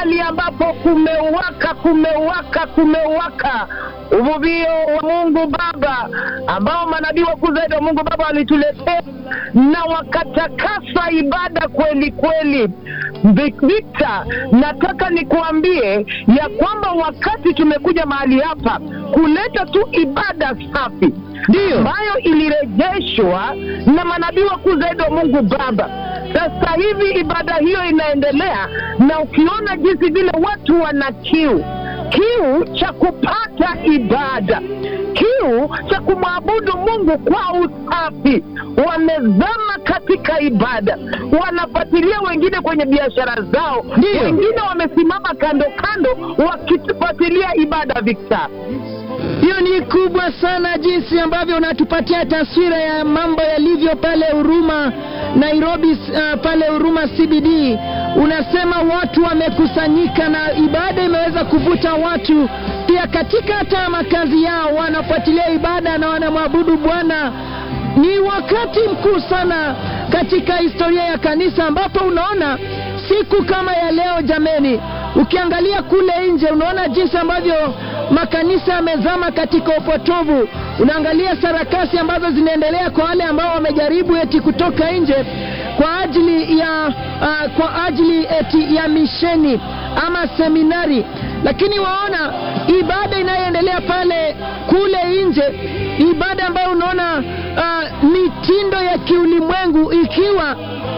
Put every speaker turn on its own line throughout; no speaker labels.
mahali ambapo kumewaka kumewaka kumewaka uvuvio wa Mungu Baba ambao manabii wakuu zaidi wa Mungu Baba walituletea na wakatakasa ibada kweli kweli. Victor, nataka nikuambie ya kwamba wakati tumekuja mahali hapa kuleta tu ibada safi
Ndiyo.
ambayo ilirejeshwa na manabii wakuu zaidi wa Mungu Baba. Sasa hivi ibada hiyo inaendelea, na ukiona jinsi vile watu wana kiu kiu cha kupata ibada, kiu cha kumwabudu Mungu kwa usafi, wamezama katika ibada, wanafuatilia wengine kwenye biashara zao,
Ndiyo.
wengine wamesimama kando kando wakifuatilia ibada. Victor,
Hiyo ni kubwa sana, jinsi ambavyo unatupatia taswira ya mambo yalivyo pale Huruma Nairobi, uh, pale Huruma CBD. Unasema watu wamekusanyika na ibada imeweza kuvuta watu pia katika hata makazi yao, wanafuatilia ibada na wanamwabudu Bwana. Ni wakati mkuu sana katika historia ya kanisa, ambapo unaona siku kama ya leo, jameni, ukiangalia kule nje unaona jinsi ambavyo makanisa yamezama katika upotovu. Unaangalia sarakasi ambazo zinaendelea kwa wale ambao wamejaribu eti kutoka nje kwa ajili ya uh, kwa ajili eti ya misheni ama seminari, lakini waona ibada inayoendelea pale kule nje, ibada ambayo unaona uh, mitindo ya kiulimwengu ikiwa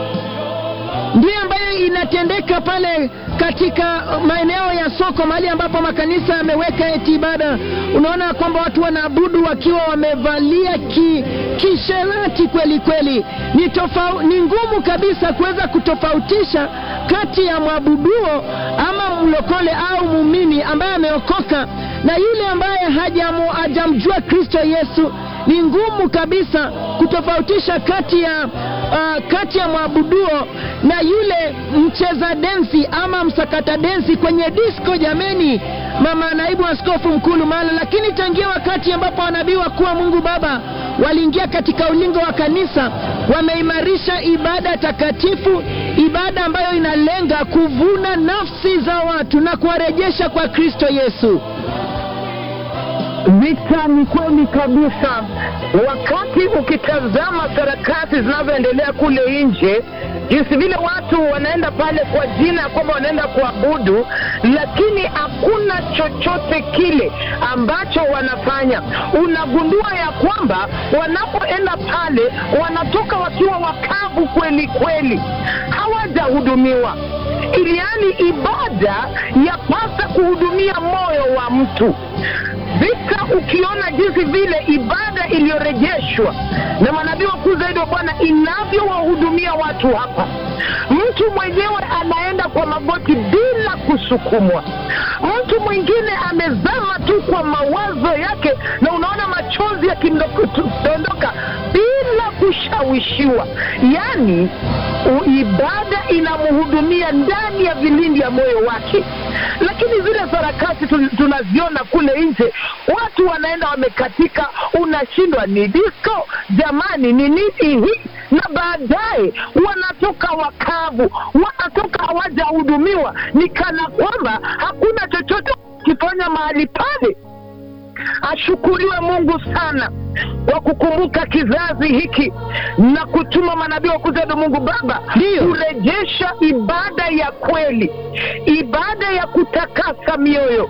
ndiyo ambayo inatendeka pale katika maeneo ya soko, mahali ambapo makanisa yameweka eti ibada. Unaona kwamba watu wanaabudu wakiwa wamevalia ki, kisherati kweli kweli. Ni, tofau, ni ngumu kabisa kuweza kutofautisha kati ya mwabuduo ama mlokole au muumini ambaye ameokoka na yule ambaye hajamu, hajamjua Kristo Yesu. Ni ngumu kabisa kutofautisha kati ya uh, kati ya mwabuduo na yule mcheza densi ama msakata densi kwenye disco. Jameni, mama naibu askofu mkuu Lumala. Lakini tangia wakati ambapo wanabii wakuu wa Mungu Baba waliingia katika ulingo wa kanisa, wameimarisha ibada takatifu, ibada ambayo inalenga kuvuna nafsi za watu na kuwarejesha kwa Kristo Yesu.
Victor, ni kweli kabisa. Wakati ukitazama sarakasi zinazoendelea kule nje, jinsi vile watu wanaenda pale kwa jina ya kwamba wanaenda kuabudu, lakini hakuna chochote kile ambacho wanafanya. Unagundua ya kwamba wanapoenda pale wanatoka wakiwa wakavu kweli kweli, hawajahudumiwa iliani ibada yapasa kuhudumia moyo wa mtu vita ukiona jinsi vile ibada iliyorejeshwa na manabii wakuu zaidi wa Bwana inavyowahudumia watu hapa, mtu mwenyewe anaenda kwa magoti bila kusukumwa, mtu mwingine amezama tu kwa mawazo yake, na unaona machozi yakidondoka bila kushawishiwa. Yaani u- ibada inamhudumia ndani ya vilindi ya moyo wake lakini zile sarakasi tu- tunaziona kule nje, watu wanaenda wamekatika, unashindwa ni disco jamani, ni nini hii? Na baadaye wanatoka wakavu, wanatoka hawajahudumiwa, ni kana kwamba hakuna chochote kifanya mahali pale. Ashukuriwe Mungu sana kwa kukumbuka kizazi hiki na kutuma manabii wa kuzedu Mungu Baba
Ndiyo.
kurejesha ibada ya kweli, ibada ya kutakasa mioyo,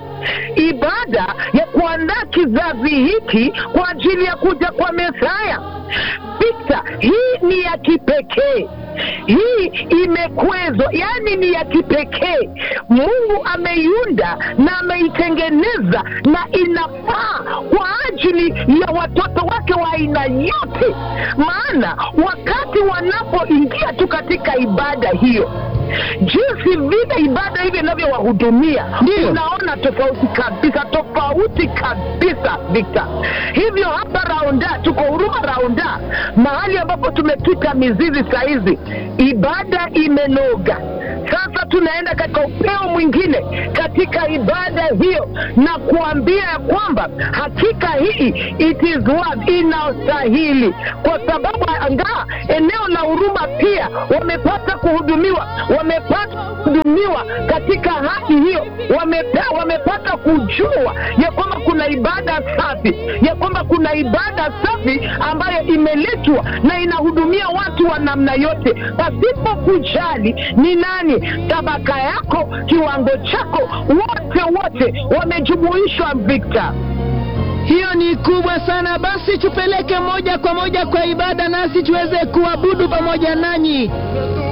ibada ya kuandaa kizazi hiki kwa ajili ya kuja kwa Mesaya. Victor, hii ni ya kipekee hii imekwezwa, yani ni ya kipekee. Mungu ameiunda na ameitengeneza na inafaa kwa ajili ya watoto wake wa aina yote, maana wakati wanapoingia tu katika ibada hiyo jinsi vile ibada hivi inavyowahudumia
Ndiyo.
unaona tofauti kabisa tofauti kabisa Victor. Hivyo hapa Raunda tuko Huruma Raunda, mahali ambapo tumepita mizizi saa hizi, ibada imenoga. Sasa tunaenda katika upeo mwingine katika ibada hiyo, na kuambia ya kwamba hakika hii it is worth, inastahili, kwa sababu angaa eneo la Huruma pia wamepata kuhudumiwa, wamepata kuhudumiwa katika haki hiyo, wamepea, wamepata kujua ya kwamba kuna ibada safi, ya kwamba kuna ibada safi ambayo imeletwa na inahudumia watu wa namna yote, pasipo kujali ni nani, tabaka yako, kiwango chako, wote wote wamejumuishwa. Victor,
Hiyo ni kubwa sana. Basi tupeleke moja kwa moja kwa ibada, nasi tuweze kuabudu pamoja nanyi.